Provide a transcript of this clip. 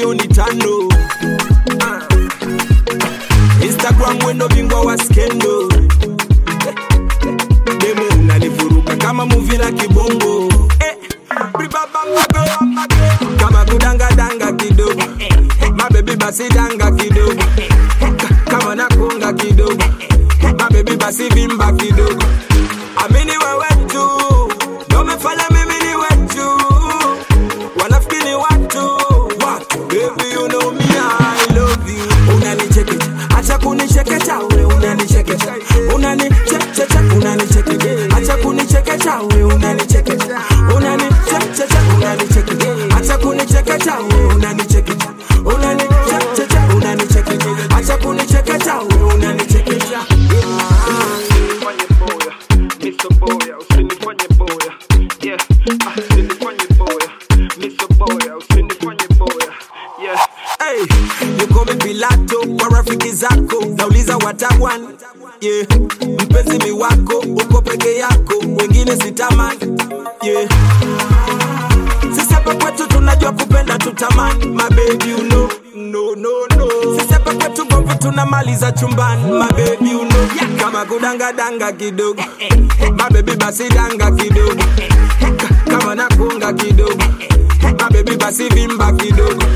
milioni tano Ah. instagram wendo bingwa wa skendo demo unanivuruga kama muvi la kibongo eh. bribabambago. kama kudangadanga kidogo mabebi basi danga kidogo Ka- kama nakunga kidogo mabebi basi vimba kidogo amini wewe tu ndo umefanya mimi ni wetu wanafikiri watu watu baby you know me I love you unanichekecha acha kunichekecha we unanichekecha unanichekecha unanichekecha acha kunichekecha we unanichekecha unanichekecha unanichekecha acha kunichekecha we unanichekecha unanichekecha unanichekecha acha kunichekecha we unanichekecha usinifanye boya miso boya usinifanye boya yeah ah, usinifanye boya miso boya usinifanye boya yeah Hey, yuko Pilato kwa rafiki zako, nauliza watawan yeah. Mpenzi mi wako uko peke yako, wengine sitamani yeah. Sisi hapa kwetu tunajua kupenda tutamani, my baby you know no no no. Sisi hapa kwetu gomvi tunamaliza chumbani, my baby you know yeah. Kama kudanga danga kidogo, my baby basi danga kidogo, Ka- kama nakunga kidogo, my baby basi vimba kidogo